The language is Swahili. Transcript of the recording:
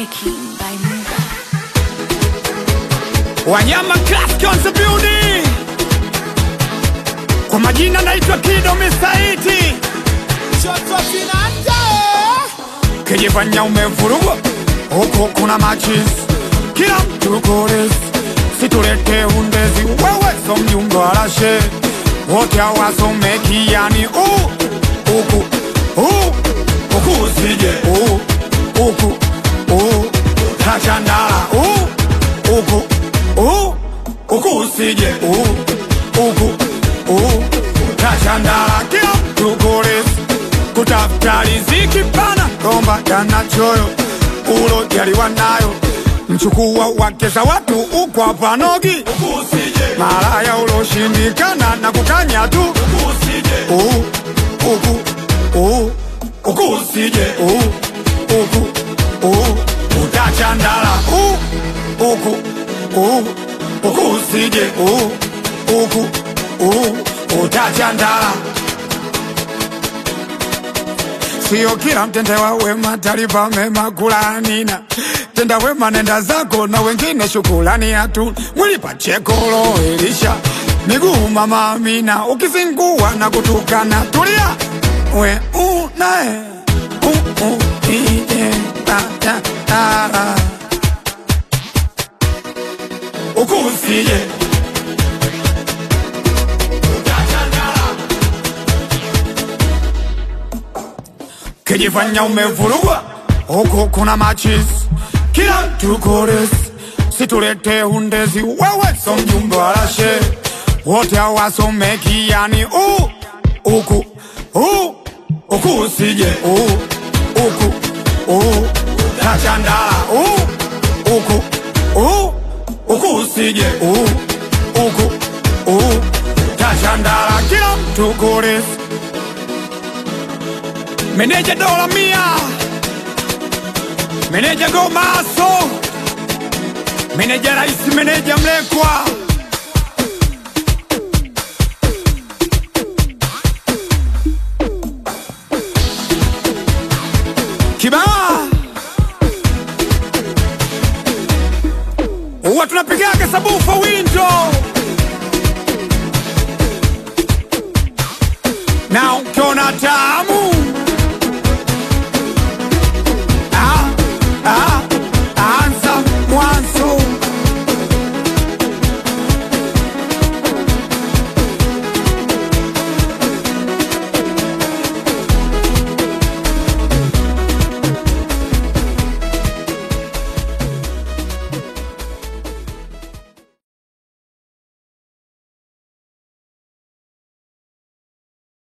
making by Muga. Wanyama Class Council Building. Kwa majina naitwa Kido Misaiti. Kijifanya umevurugwa huku kuna machis, kila mtu koles, situlete undezi, wewe so mjumbe wa rashe, wote hawasomeki yani u huku u huku usije u huku u tachandala u huku u huku usije u huku u tachandala, kila mtu koles kutafuta riziki pana romba yana choyo ulo jaliwa nayo mchukua wakeza watu ukwa panogi malaya uloshindikana na kukanya tu Uh, uku uh, uku usije uh, uku uh, utachandala uh, uku uh, uku usije uh, uku uh, utachandala sio kila mtendewa wema talipa mema kulanina tenda wema nenda zako na wengine shukulani hatu mwili pachekolo elisha miguu mama Amina ukizingua na kutukana tulia we unae u u ije ta ta ta ukusije kijifanya umevurugwa huku kuna machis kila mtu kores situlete undezi wewe so mjumbe wa rashe wote hawasomeki yani u uku u uku usije u uku u tachandala u uku u uku usije u uku u tachandala kila mtu kores Meneja dola mia Meneja gomaso Meneja raisi meneja mlekwa Kibaa Huwa tunapigaga sabufa window na ukiona tamu